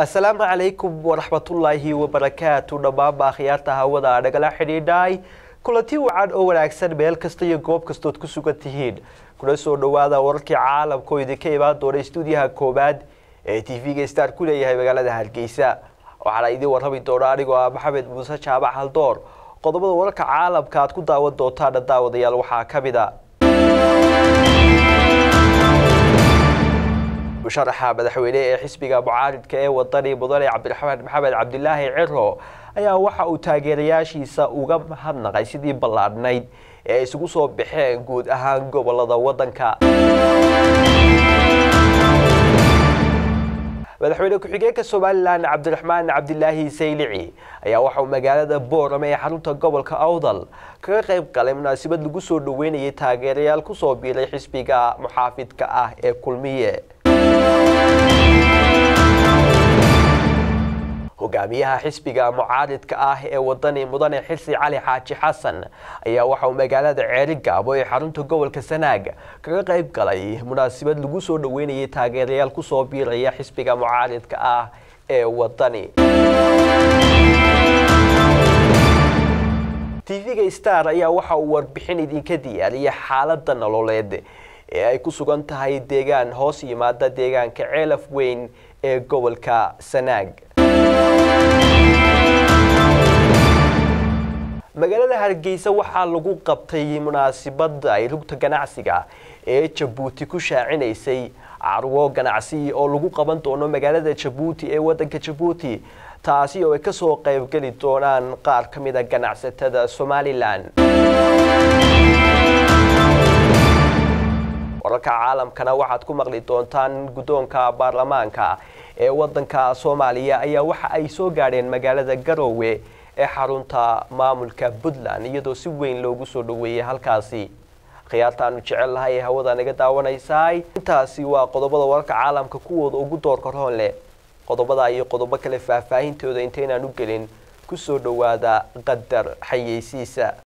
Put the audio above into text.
asalaamu calaykum waraxmatullaahi wabarakaatu dhammaanba akhyaarta hawada nagala xidhiidhay kulanti wacan oo wanaagsan meel kasta iyo goob kastood ku sugan tihiin kuna soo dhowaada wararkii caalamka oo idinka imaan doona stuudiyaha koowaad ee t v-ga star ku leeyahay magaalada hargeysa waxaana idin warrami doona anigoo ah maxamed muuse jaabac haldoor qodobada wararka caalamka aad ku daawan doontaana daawadayaal waxaa ka mid a musharaxa madaxweyne ee xisbiga mucaaridka ee wadani mudane cabdiraxmaan maxamed cabdilaahi ciro ayaa waxa uu taageerayaashiisa uga mahadnaqay sidii ballaadhnayd ee ay isugu soo baxeen guud ahaan gobolada wadanka madaxweyne ku-xigeenka somalilan cabdiraxmaan cabdilaahi saylici ayaa waxauu magaalada boorame ee xarunta gobolka awdal kaga qayb galay munaasabad lagu soo dhaweynayay taageerayaal kusoo biiray xisbiga muxaafidka ah ee kulmiye hogaamiyaha xisbiga mucaaridka ah ee wadani mudane xirsi cali xaaji xasan ayaa waxauu magaalada ceeri gaabo ee xarunta gobolka sanaag kaga qayb galay munaasabad lagu soo dhaweynayay taageerayaal kusoo biiraya xisbiga mucaaridka ah ee wadani tv-ga star ayaa waxa uu warbixin idinka diyaariyay xaalada nololeed ee ay ku sugan tahay deegaan hoos yimaada deegaanka ceelaf weyn ee gobolka sanaag magaalada hargeysa waxaa lagu qabtay munaasibada ay rugta ganacsiga ee jabuuti ku shaacinaysay carwo ganacsi oo lagu qaban doono magaalada jabuuti ee wadanka jabuuti taasi oo ay kasoo qaybgeli doonaan qaar ka mida ganacsatada somalilan wararka caalamkana waxaad ku maqli doontaan guddoonka baarlamaanka ee wadanka soomaaliya ayaa waxa ay soo gaadheen magaalada garoowe ee xarunta maamulka puntland iyadoo si weyn loogu soo dhaweeyay halkaasi khiyaartaanu jecel lahay ee hawada naga daawanaysaay intaasi waa qodobada wararka caalamka kuwooda ugu doorka roon leh qodobada iyo qodobo kale faahfaahintooda intaynaan u gelin kusoo dhowaada qadar xayeysiisa